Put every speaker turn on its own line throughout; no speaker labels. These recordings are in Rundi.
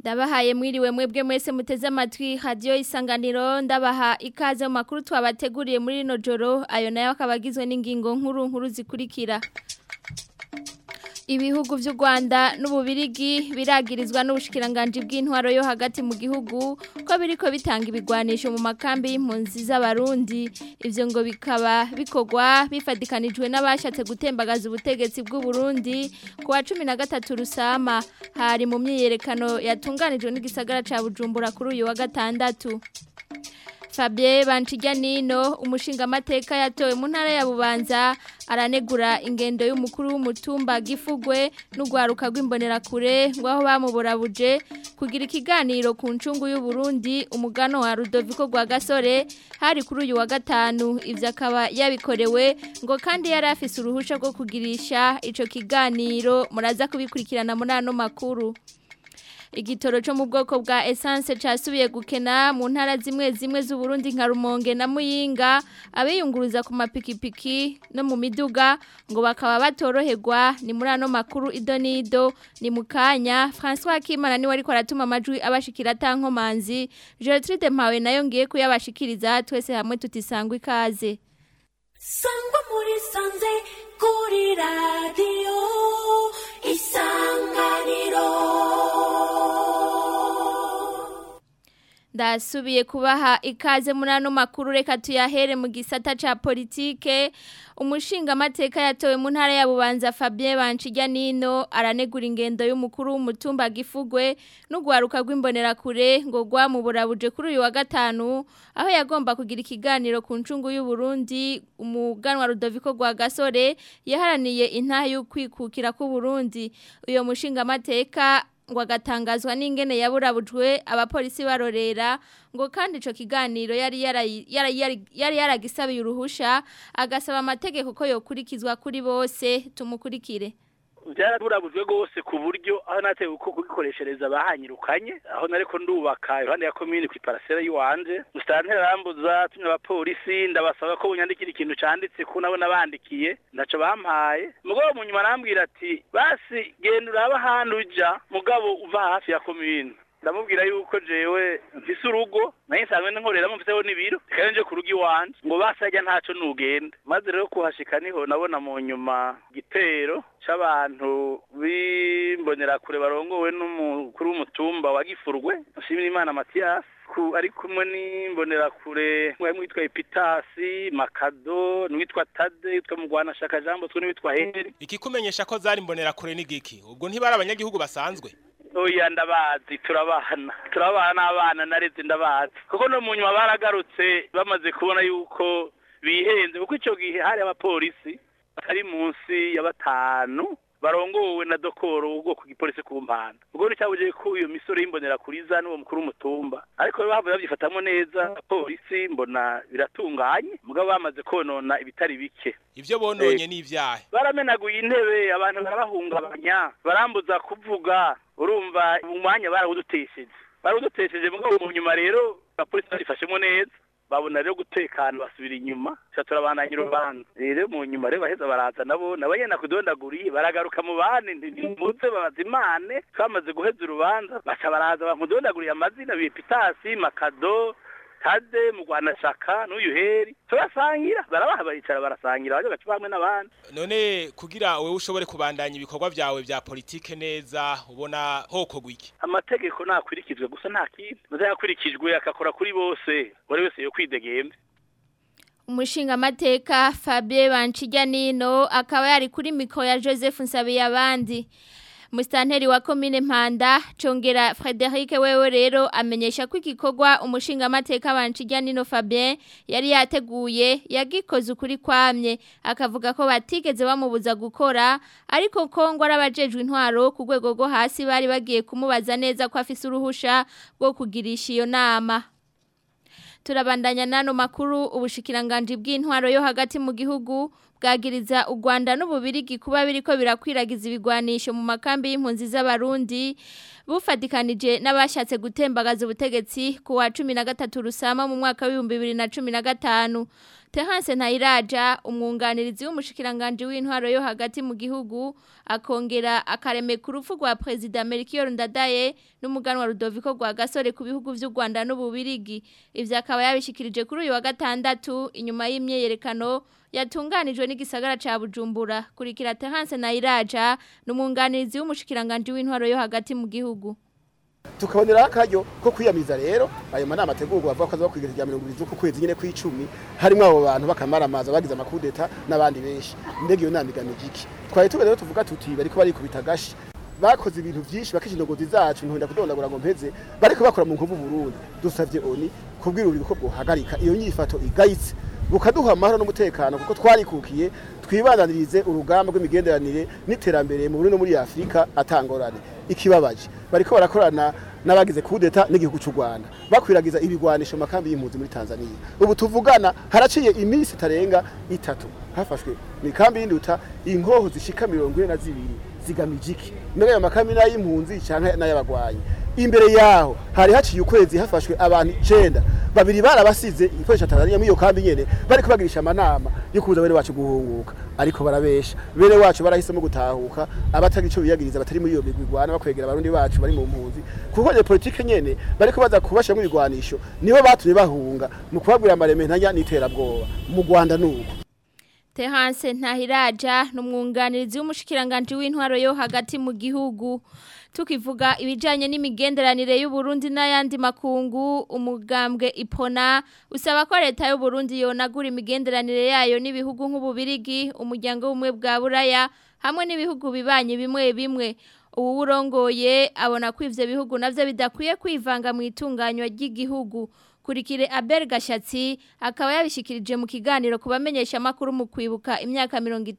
ndabahaye mwiriwe mwebwe mwese muteze amatwi radio isanganiro ndabaha ikaze mu makuru twabateguriye muri rino joro ayo nayo akaba agizwe n'ingingo nkuru nkuru zikurikira ibihugu vy'u Rwanda n'ububirigi biragirizwa n'ubushikiranganje bw'intwaro yo hagati mu gihugu ko biriko bitanga ibigwanisho mu makambi y'impunzi z'abarundi ivyo ngo bikaba bikogwa bifadikanijwe n'abashatse gutembagaza ubutegetsi bw'u Burundi ku wa 13 rusama hari mu myiyerekano yatunganijwe n'igisagara ca Bujumbura kuri uyu wa gatandatu Fabien Banchiganino umushinga amateka yatowe mu ntara ya Bubanza aranegura ingendo y'umukuru w'umutumba gifugwe n'ugwaruka rw'imbonerakure ngo aho bamuborabuje kugira ikiganiro ku ncungu y'u Burundi umugano wa Rudoviko gwa Gasore hari kuri uyu wa gatanu ivyo akaba yabikorewe ngo kandi yari afise uruhusha rwo kugirisha ico kiganiro muraza kubikurikirana muri ano makuru igitoro cyo mu bwoko bwa essence casubiye gukena mu ntara zimwe zimwe z'u Burundi nka Rumonge na Muyinga abiyunguruza ku mapikipiki no mu miduga ngo bakaba batoroherwa ni muri ano makuru idonido ni mukanya François Kimana ni wari kwaratuma amajwi abashikira tankomanzi Gertrude Mpawe nayo ngiye kuyabashikiriza twese hamwe tutisangwa ikaze
Sangwa muri sanze kuri radio isanganiro
ndasubiye kubaha ikaze muri ano makuru reka tuyahere mu gisata ca politike umushinga amateka yatowe mu ntara ya Bubanza Fabien Banchiganino aranegura ingendo y'umukuru w'umutumba gifugwe n'ugwaruka rw'imbonerakure ngo rwamuburabuje kuri uyu wa gatanu aho yagomba kugira ikiganiro ku ncungu y'u Burundi umuganwa Rudoviko gwa Gasore yaharaniye intaha y'ukwikukira ku Burundi uyo mushinga amateka ngo agatangazwa n'ingene yaburabujwe abapolisi barorera ngo kandi ico kiganiro yari yari yari yaragisabiye uruhusha agasaba amategeko ko yokurikizwa kuri bose tumukurikire
byaraburabujwe rwose ku buryo aho nateye uko kubikoreshereza bahanyirukanye aho nariko ndubaka iruhande ya komine kw'iparasera y'iwanje musitantera arambuza tumye abapolisi ndabasaba ko bunyandikira ikintu canditse ko nabo nabandikiye ndaco bampaye mugabo mu nyuma arambwira ati basi genda uraba ahantu uja mugabo uva hafi ya komine ndamubwira yuko jewe mfise urugo naye nsanzwe nkoreramo mfiseho n'ibiro reka nje ku rugo iwanje ngo basajya ntaco nugenda maze rero kuhashika niho nabona mu nyuma igitero c'abantu b'imbonerakure barongowe n'umukuru w'umutumba wa gifurwe nshimira imana matiyasi ari kumwe n'imbonerakure mwarimu witwa epitasi makado n'uwitwa tade witwa mugwanashaka jean bosco n'uwitwa heri
ikikumenyesha ko zari imbonerakure n'igiki ubwo ntibari abanyagihugu basanzwe
oya ndabazi turabana turabana n'abana nareze ndabazi kuko no mu nyuma baragarutse bamaze kubona yuko bihenze kuko icyo gihe hari abapolisi batari munsi ya batanu barongowe na dokoro ubwoko bw'ipolisi ku mpanda ubwo ni cyabugiye ko iyo misoro y'imbonera kuriza n'uwo mukuru w'umutumba ariko bavuye babyifatamo neza polisi mbona biratunganye mugabo bamaze konona ibitari bike
ivyo bononye n'ivyahe
baramenaguye intebe abantu barabahungabanya barambuza kuvuga urumva umwanya barawudutesheje barawudutesheje mugabo mu nyuma rero abapolisi barifashemo neza babona rero gutekana basubira inyuma cha turabandanya urubanza rero mu nyuma rero baheza baraza nabo nabanyena kudondaguriye baragaruka mu bane ntimuze babazimane twamaze guheza urubanza baca baraza bamudondaguriye amazina bipitasi makado tade mu Rwanda shaka n'uyu heri turasangira barabaha baricara barasangira baje gacupa hamwe n'abandi
none kugira wewe ushobore kubandanya ibikorwa byawe bya politike neza ubona hoko gwiki
amategeko nakurikizwe gusa nta kindi muzayakurikijwe akakora kuri bose buri wese yo kwidegembe
umushinga amateka Fabien Banchiganino akaba yari kuri mikro ya Joseph Nsabiye abandi Mustanteri wa komine Mpanda congera Frederic wewe rero amenyesha ko igikorwa umushinga amateka bancijya nino Fabien yari yateguye yagikoze ukuri kwamye akavuga ko batigeze bamubuza gukora ariko ko ngo arabajejwe intwaro ku rwego rwo hasi bari bagiye kumubaza neza ko afise uruhusha rwo kugirisha iyo nama turabandanya nano makuru ubushikiranganje bw'intwaro yo hagati mu gihugu bwagiriza u Rwanda n'ububirigi kuba biriko birakwiragiza ibigwanisho mu makambi y'impunzi z'abarundi bufatikanije n'abashatse gutembagaza ubutegetsi ku wa 13 rusama mu mwaka wa 2015 Terence Ntayiraja umwunganirizi w'umushikiranganje w'intwaro yo hagati mu gihugu akongera akareme ku rupfu rwa President Melchior Ndadaye n'umuganwa Rudoviko rwa Gasore ku bihugu vy'u Rwanda n'ububirigi ivyo akaba yabishikirije kuri uyu wa gatandatu inyuma y'imyeyerekano yatunganijwe n'igisagara ca Bujumbura kurikira Terence Ntayiraja n'umwunganirizi w'umushikiranganje w'intwaro yo hagati mu gihugu
tukabonera akaryo ko kwiyamiza rero ayo manama ategurwa bavuga ko aza bakwigira rya mirongo ibiri z'uku kwezi nyine kw'icumi harimo abo bantu bakamaramaza bagize amakudeta n'abandi benshi mbega iyo nama igamije iki twari tuba rero tuvuga tuti bariko barikubita agashi bakoze ibintu byinshi bakisha indogozi zacu ntuhenda kudondagura ngo mpeze bariko bakora mu nkuvu Burundi dusavye oni kubwira uri ko bwohagarika iyo nyifato igayitse bukaduha amahoro n'umutekano kuko twarikukiye twibandanirize urugamba rw'imigenderanire n'iterambere mu Burundi no muri Afrika atangorane ikibabaje bariko barakorana n'abagize kudeta n'igihugu cy'u Rwanda bakwiragiza ibigwanisho mu makambi y'impunzi muri Tanzania ubu tuvugana haraciye iminsi itarenga itatu hafashwe ni kambi y'induta inkoho zishika mirongo ine na zibiri zigamije iki mbega ayo makambi n'ay'impunzi canke n'ay'abagwanyi imbere yaho hari haciye ukwezi hafashwe abantu icenda babiri barabasize ikoresha Tanzania muri iyo kambi nyene bariko bagirisha amanama yo kuza bene wacu guhunguka ariko barabesha bene wacu barahisemo gutahuka abatagira ico biyagiriza batari muri iyo migwi igwana bakwegera abarundi bacu bari mu mpunzi kuko iyo politike nyene bariko baza kubashira mu bigwanisho nibo batumye bahunga mu kubabwira amareme ntanya n'iterabwoba mu Rwanda nuko
Terence Ntahiraja n'umwunganirizi w'umushikiranganje w'intwaro yo hagati mu gihugu tukivuga ibijanye n'imigenderanire y'u Burundi n'ayandi makungu umugambwe ipona usaba ko leta y'u Burundi yonagura imigenderanire yayo n'ibihugu nk'ububirigi umuryango w'umwe bwa buraya hamwe n'ibihugu bibanye bimwe bimwe ubu urongoye abona ko ivyo bihugu navyo bidakwiye kwivanga mu itunganywa ry'igihugu kurikire Abel Gashatsi akaba yabishikirije mu kiganiro kubamenyesha makuru mu kwibuka imyaka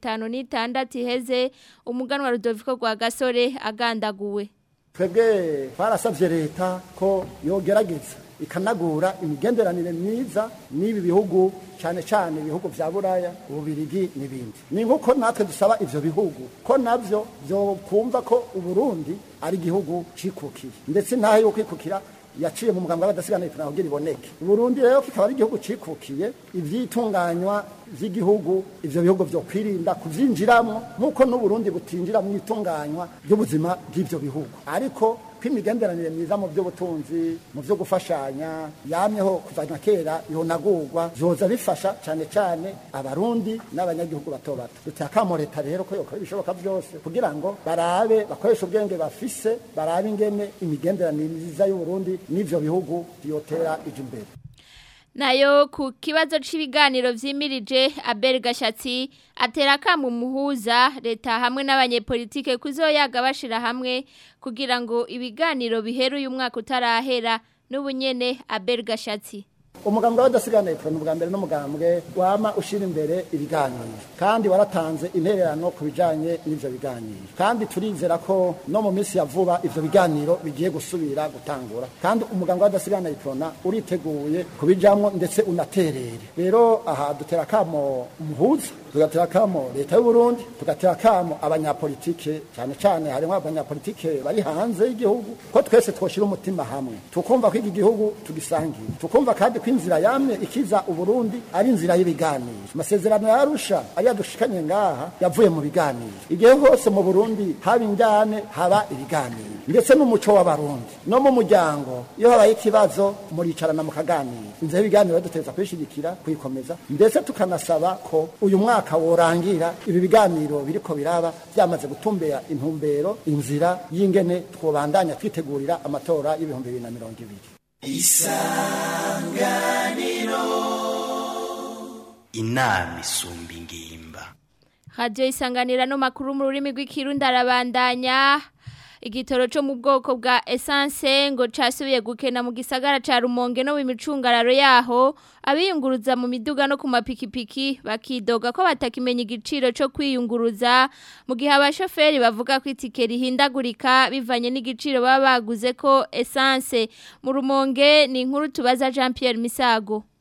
56 iheze umuganwa Rudoviko rwa Gasore agandaguwe
twebwe twarasabye leta ko yogerageza ikanagura imigenderanire myiza n'ibi bihugu cyane cyane ibihugu vya buraya ububirigi n'ibindi ni nk'uko natwe dusaba ivyo bihugu ko navyo vyokumva ko uburundi ari igihugu cikukiye ndetse ntahe yo kwikukira yaciye mu muganga w'abadasigana ipfuna kugira iboneke Burundi rero kikaba ari igihugu cikukiye ivyitunganywa vy'igihugu ivyo bihugu vyo kwirinda kuvyinjiramo nk'uko n'uburundi butinjira mu itunganywa ry'ubuzima bw'ivyo bihugu ariko ko imigenderanire myiza mu by'ubutunzi mu byo gufashanya yamyeho kuva na kera yonagurwa zoza bifasha cyane cyane abarundi n'abanyagihugu bato bato duteye akamo leta rero ko yokora ibishoboka byose kugira ngo barabe bakoresha ubwenge bafise barabe ingene imigenderanire myiza y'uburundi n'ivyo bihugu yotera ije imbere
nayo ku kibazo cy'ibiganiro vyimirije Abel Gashatsi atera kamu muhuza leta hamwe n'abanyepolitike kuzoyaga bashira hamwe kugira ngo ibiganiro biheru uyu mwaka utarahera n'ubunyene Abel Gashatsi
umugambwe w'abadasigana ipfuna ubwa mbere n'umugambwe wama ushira imbere ibiganiro kandi waratanze intererano ku bijanye n'ivyo biganiro kandi turizera ko no mu minsi ya vuba ivyo biganiro bigiye gusubira gutangura kandi umugambwe w'abadasigana ipfuna uriteguye kubijamwo ndetse unaterere rero aha dutera kamo umuhuza tugatera kamo leta y'u Burundi tugatera kamo abanyapolitike cyane cyane harimo abanyapolitike bari hanze y'igihugu ko twese twoshira umutima hamwe tukumva ko iki gihugu tugisangiye tukumva kandi ko inzira yamye ikiza uburundi ari inzira y'ibiganiro amasezerano yarusha ariya dushikanye ngaha yavuye mu biganiro igihe hose mu burundi haba injyane haba ibiganiro ndetse n'umuco w'abarundi no mu muryango iyo habaye ikibazo muricarana mukaganira inzira y'ibiganiro duteza kuyishigikira kuyikomeza ndetse tukanasaba ko uyu mwaka worangira ibi biganiro biriko biraba byamaze gutumbera intumbero inzira y'ingene twobandanya twitegurira amatora y'ibihumbi bibiri na mirongo ibiri
inama isumba ingimba
Radio isanganira no makuru mu rurimi rw'ikirundi arabandanya igitoro cyo mu bwoko bwa essence ngo casubiye gukena mu gisagara ca Rumonge no mu micungararo yaho abiyunguruza mu miduga no ku mapikipiki bakidoga ko batakimenya igiciro cyo kwiyunguruza mu gihe abashoferi bavuga ko itike rihindagurika bivanye n'igiciro baba baguze ko essence mu Rumonge ni inkuru tubaza Jean Pierre Misago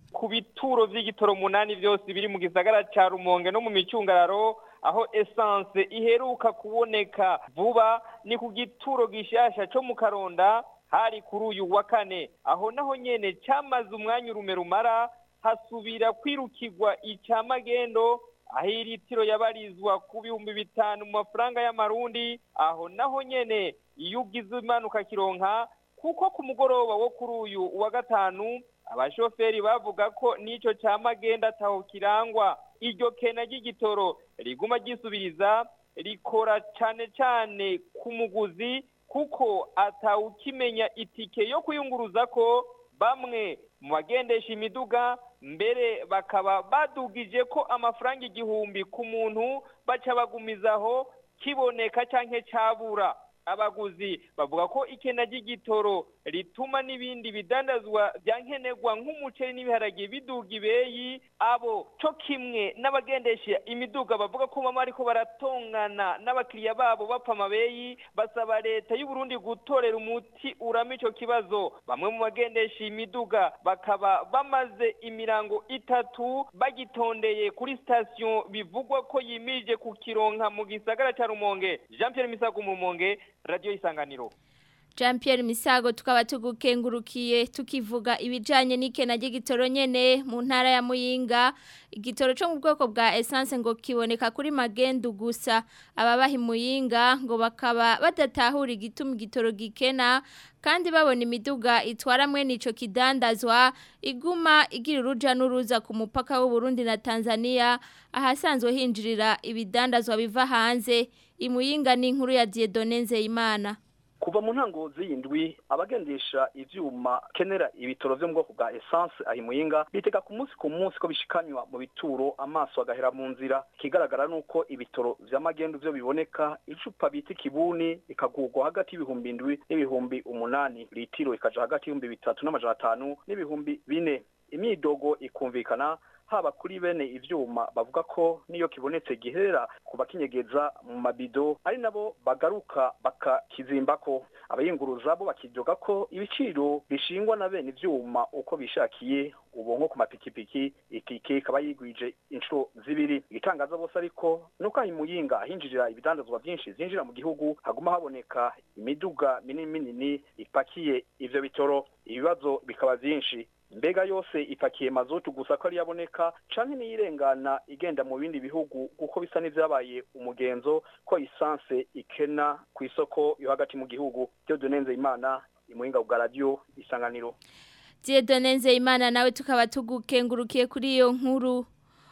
ku bituro vy'igitoro munani vyose biri mu gisagara ca Rumonge no mu micungararo aho essence iheruka kuboneka vuba ni ku gituro gishasha co mu Karonda hari kuri uyu wa kane aho naho nyene camaze umwanya urume rumara hasubira kwirukirwa ica magendo aho iritiro yabarizwa ku bihumbi bitanu mu mafaranga y'amarundi aho naho nyene iyo ugize imanuka kironka kuko ku mugoroba wo kuri uyu wa gatanu abashoferi bavuga ko n'ico ca magenda ataho kirangwa iryo kena ry'igitoro riguma ryisubiriza rikora cane cane ku muguzi kuko atawukimenya itike yo kuyunguruza ko bamwe mu bagendesha imiduga mbere bakaba badugije ko amafaranga igihumbi ku muntu baca bagumizaho kiboneka canke cabura abaguzi bavuga ko ikena ry'igitoro rituma n'ibindi bidandazwa bya nkenerwa nk'umuceri n'ibiharage biduga ibeyi abo co kimwe n'abagendesha imiduga bavuga ko bama ariko baratongana n'abakiriya babo bapfa amabeyi basaba leta y'u Burundi gutorera umuti urama ico kibazo bamwe mu bagendesha imiduga bakaba bamaze imirango itatu bagitondeye kuri station bivugwa ko yimirije kukironka mu gisagara ca Rumonge Jean Pierre Misago mu Rumonge Radio Isanganiro
Jean Pierre Misago tukaba tugukengurukiye tukivuga ibijanye n'ikena ry'igitoro nyene mu ntara ya Muyinga igitoro cyo mu bwoko bwa essence ngo kiboneka kuri magendu gusa ababahi Muyinga ngo bakaba badatahura igituma igitoro gikena kandi babona imiduga itwara mwene ico kidandazwa iguma igira uruja n'uruza ku mupaka w'u Burundi na Tanzania ahasanzwe hinjirira ibidandazwa biva hanze imuyinga ni inkuru ya Dieudonne Nzeyimana
kuva mu ntango z'iyindwi abagendesha ivyuma kenera ibitoro vyo mu bwoko bwa essence ahi muyinga bitega ku munsi ku munsi ko bishikanywa mu bituro amaso agahera mu nzira ikigaragara nuko ibitoro vy'amagendu vyo biboneka icupa bita ikibuni ikagurwa hagati y'ibihumbi indwi n'ibihumbi umunani litiro ikaja hagati y'ibihumbi bitatu n'amajana atanu n'ibihumbi bine imyidogo ikumvikana haba kuri bene ivyuma bavuga ko niyo kibonetse giherera ku bakinyegeza mu mabido ari nabo bagaruka bakakizimbako abayinguruza bo bakidoga ko ibiciro bishingwa na bene ivyuma uko bishakiye ubu nko ku mapikipiki itike ikaba yigwije inshuro zibiri igitangaza bose ariko nuko aho imuyinga hinjirira ibidandazwa vyinshi zinjira mu gihugu haguma haboneka imiduga minini minini ipakiye ivyo bitoro ibibazo bikaba vyinshi mbega yose ipakiye mazutu gusa ko ari yaboneka canke niyirengana igenda mu bindi bihugu kuko bisa n'ivyabaye umugenzo ko isanse ikena ku isoko yo hagati mu gihugu byo dunenze imana imuhinga bwa radio isanganiro
Dieudonne Nzeyimana nawe tukaba tugukengurukiye kuri iyo nkuru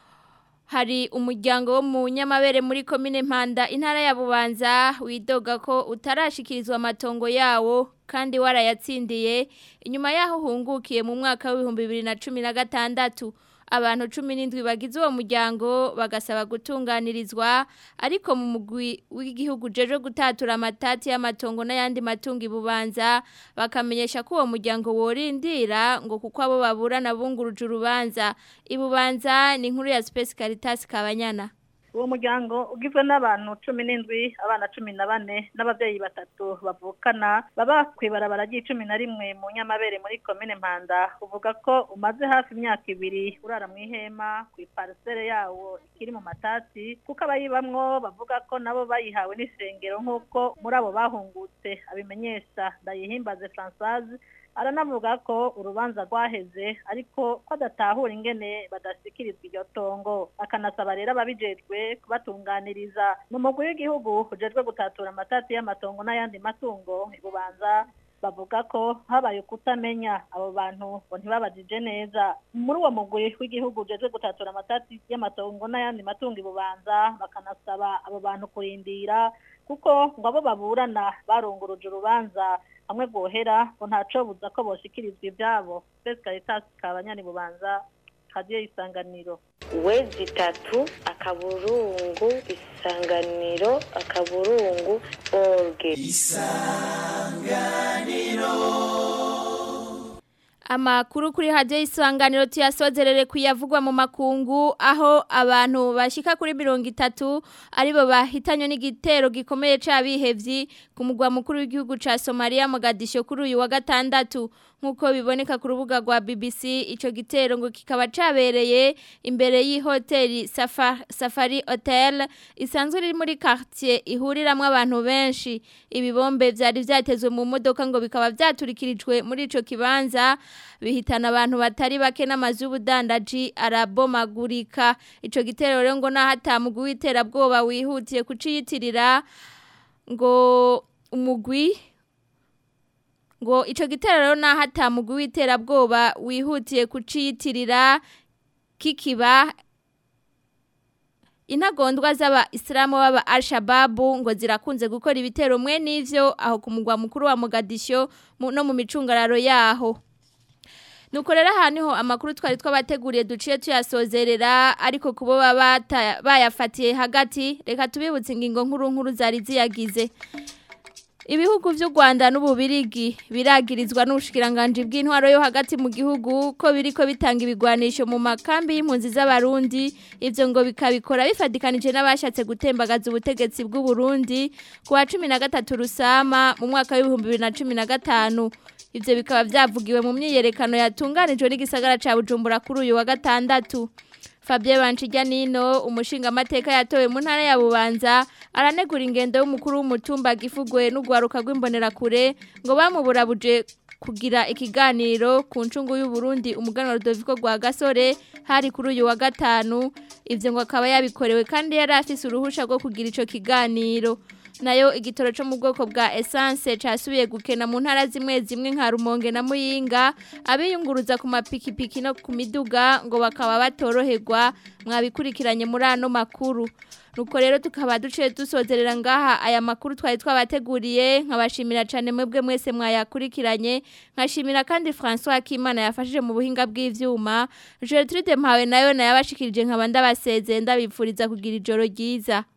hari umuryango wo mu nyamabere muri komine Mpanda intara ya Bubanza widoga ko utarashikirizwa amatongo yawo kandi warayatsindiye inyuma yaho hungukiye mu mwaka w'ibihumbi bibiri na cumi na gatandatu abantu cumi n'indwi bagize uwo muryango bagasaba gutunganirizwa ariko mu mugwi w'igihugu jeje gutatura amatati y'amatongo n'ayandi matungo ibubanza bakamenyesha ko uwo muryango worindira ngo kuko abo baburana bunguruje urubanza ibubanza ni inkuru ya Space Caritas Kabanyana
uwo muryango ugizwe n'abantu cumi n'indwi abana cumi na bane n'ababyeyi batatu bavukana baba ku ibarabara ry'icumi na rimwe mu nyamabere muri komine mpanda uvuga ko umaze hafi imyaka ibiri urara mu ihema ku iparisere yawo ikiri mu matati kuko abayibamwo bavuga ko nabo bayihawe n'isengero nk'uko muri abo bahungutse abimenyesha ndayihimbaze francoise aranavuga ko urubanza rwaheze ariko ko adatahura ingene badashyikirizwa iryo tongo akanasaba rero ababijejwe kubatunganiriza mu mugwi w'igihugu ujejwe gutatura amatati y'amatongo n'ayandi matungo ibubanza bavuga ko habaye kutamenya abo bantu ngo ntibabajije neza muri uwo mugwi w'igihugu ujejwe gutatura amatati y'amatongo n'ayandi matungo ibubanza bakanasaba abo bantu kurindira kuko ngo abo baburana barunguruje urubanza hamwe bwohera ngo ntaco buza ko boshikirizwa ivyabo Space Caritas kabanyani bubanza radio isanganiro
wezi itatu akaburungu isanganiro akaburungu orge
isanganiro
Amakuru kuri radio isanganiro tuyasozerere kuyavugwa mu makungu aho abantu bashika kuri mirongo itatu aribo bahitanywe n'igitero gikomeye c'abihevyi ku mugwa mukuru w'igihugu ca Somalia Mogadisho kuri uyu wa gatandatu nkuko biboneka ku rubuga rwa BBC ico gitero ngo kikaba cabereye imbere y'ihoteli Safari, Safari Hotel isanzwe iri muri quartier ihuriramwe abantu benshi ibibombe vyari vyatezwe mu modoka ngo bikaba vyaturikirijwe muri ico kibanza bihitana abantu batari bake n'amazu y'ubudandaji arabomagurika ico gitero rero ngo nahatamugwi w'iterabwoba wihutiye kuciyitirira ngo umugwi ngo ico gitero rero nahatamugwi w'iterabwoba wihutiye kuciyitirira kikiba intagondwa z'aba Islamu baba Al-Shabaab ngo zirakunze gukora ibitero mwe n'ivyo aho ku mugwa mukuru wa Mogadisho no mu micungararo yaho Nuko rero haniho amakuru twari twabateguriye duciye tuyasozerera ariko kubo baba bayafatiye hagati reka tubibutse ingingo nkuru nkuru zari ziyagize Ibihugu vy'u Rwanda n'ububirigi biragirizwa n'ubushikiranganje bw'intwaro yo hagati mu gihugu ko biriko bitanga ibigwanisho mu makambi y'impunzi z'abarundi ivyo ngo bikabikora bifadikanije n'abashatse gutembagaza ubutegetsi bw'u Burundi ku wa 13 rusama mu mwaka w'ibihumbi 2015 ivyo bikaba vyavugiwe mu myiyerekano yatunganijwe n'igisagara ca Bujumbura kuri uyu wa gatandatu Fabien Banchijyanino umushinga amateka yatowe mu ntara ya Bubanza aranegura ingendo y'umukuru w'umutumba gifugwe n'ugwaruka rw'imbonera kure ngo bamuburabuje kugira ikiganiro ku ncungu y'u Burundi umuganwa Rudoviko rwa Gasore hari kuri uyu wa gatanu ivyo ngo akaba yabikorewe kandi yari afise uruhusha rwo kugira ico kiganiro nayo igitoro cyo mu bwoko bwa essence casubiye gukena mu ntara zimwe zimwe nka Rumonge na Muyinga abiyunguruza ku mapikipiki no ku miduga ngo bakaba batoroherwa mwabikurikiranye muri ano makuru nuko rero tukaba duciye dusozerera ngaha aya makuru twari twabateguriye nkabashimira cyane mwebwe mwese mwayakurikiranye nkashimira kandi François Kimana yafashije mu buhinga bw'ivyuma Gertrude Mpawe nayo nayabashikirije nkaba ndabaseze ndabipfuriza kugira ijoro ryiza